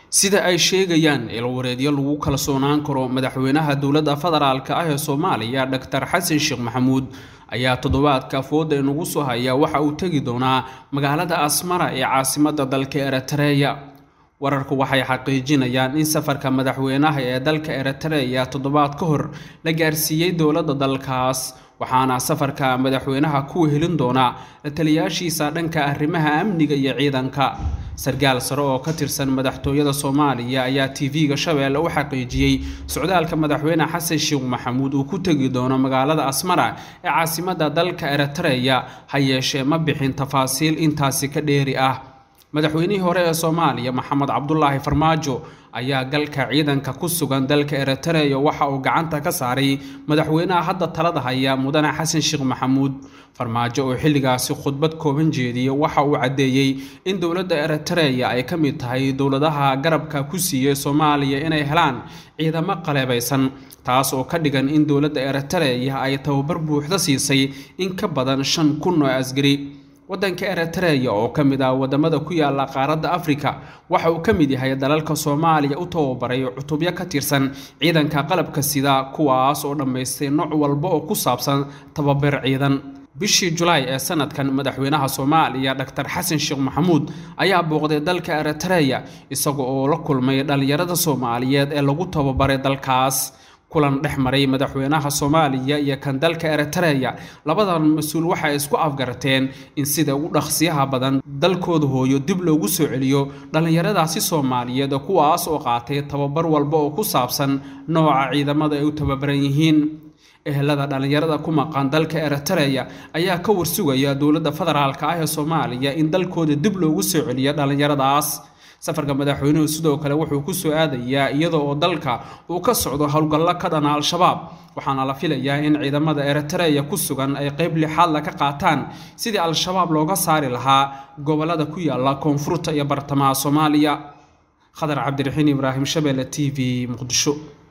sida ay sheegayaan ilwareedyo lagu kalsoonaan karo madaxweynaha dowladda federaalk ah ee soomaaliya doctor xasan sheekh maxamuud ayaa toddobaadka fooda inagu soo haya waxa uu tegi doonaa magaalada asmara ee caasimadda dalka eritreya wararku waxay xaqiijinayaan in safarka madaxweynaha ee dalka eritreya toddobaad ka hor la gaarsiiyey dowladda dalkaas waxaana safarka madaxweynaha ku helin doonaa la taliyaashiisa dhanka arrimaha amniga iyo ciidanka sarkaal sare oo ka tirsan madaxtooyada soomaaliya ayaa tv-ga shabeelle u xaqiijiyey socdaalka madaxweyne xasan sheekh maxamuud uu ku tegi doono magaalada asmara ee caasimadda dalka eritreya ha yeeshee ma bixin tafaasiil intaasi ka dheeri ah madaxweynihii hore ee soomaaliya maxamed cabdulaahi farmaajo ayaa galka ciidanka ku sugan dalka eritreya waxa uu gacanta ka saaray madaxweynaha hadda talada haya mudane xasan sheekh maxamuud farmaajo oo xilligaasi khudbad kooban jeediyey waxa uu caddeeyey in dowladda eritreya ay ka mid tahay dowladaha garabka ku siiyey soomaaliya inay helaan ciidamo qaleebaysan taas oo ka dhigan in dowladda eritreya ay tababar buuxda siisay in ka badan shan kun oo asgari waddanka eritreya oo ka mid ah wadamada ku yaala qaaradda afrika waxa uu ka mid yahay dalalka soomaaliya u tababaray cutubyo ka tirsan ciidanka qalabka sida kuwaas oo dhammaystay nooc walba oo ku saabsan tababar ciidan bishii julaay ee sanadkan madaxweynaha soomaaliya doctor xasan sheekh maxamuud ayaa booqday dalka eritreya isaga oo la kulmay dhallinyarada soomaaliyeed ee lagu tababaray dalkaas kulan dhex maray madaxweynaha soomaaliya iyo kan dalka eritreya labadan mas-uul waxay isku afgarateen in sida ugu dhaqsiyaha badan dalkooda hooyo dib loogu soo celiyo dhallinyaradaasi soomaaliyeed kuwaas oo qaatay tababar walba oo ku saabsan nooca ciidamada ay u tababaran yihiin ehelada dhallinyarada ku maqan dalka eritreya ayaa ka warsugaya dowladda federaalk ah ee soomaaliya in dalkooda dib loogu soo celiyo dhallinyaradaas safarka madaxweynuhu sidoo kale wuxuu ku soo aadayaa iyada oo dalka uu ka socdo howlgallo ka dhana al-shabaab waxaana la filayaa in ciidamada eritreya ku sugan ay qeyb lixaadla ka qaataan sidii al-shabaab looga saari lahaa gobolada ku yaala koonfurta iyo bartamaha soomaaliya khadar cabdiraxiin ibraahim shabeelle t v muqdisho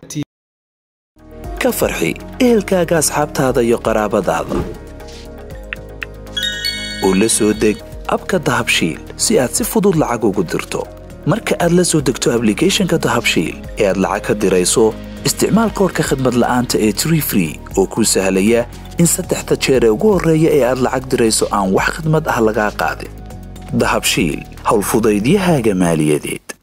ka farxi ehelkaaga asxaabtaada iyo qaraabadaada oo la soo deg abka dahabshiil si aad si fudud lacag ugu dirto marka aad la soo degto ablicathonka dahabshiil ee aad lacag ka dirayso isticmaal koorka khadmad la'aanta ee tree free oo kuu sahlaya in saddexda jeer ee ugu horreeya ee aad lacag dirayso aan wax khadmad ah lagaa qaadin dahabshiil howlfudaydiyahaaga maaliyadeed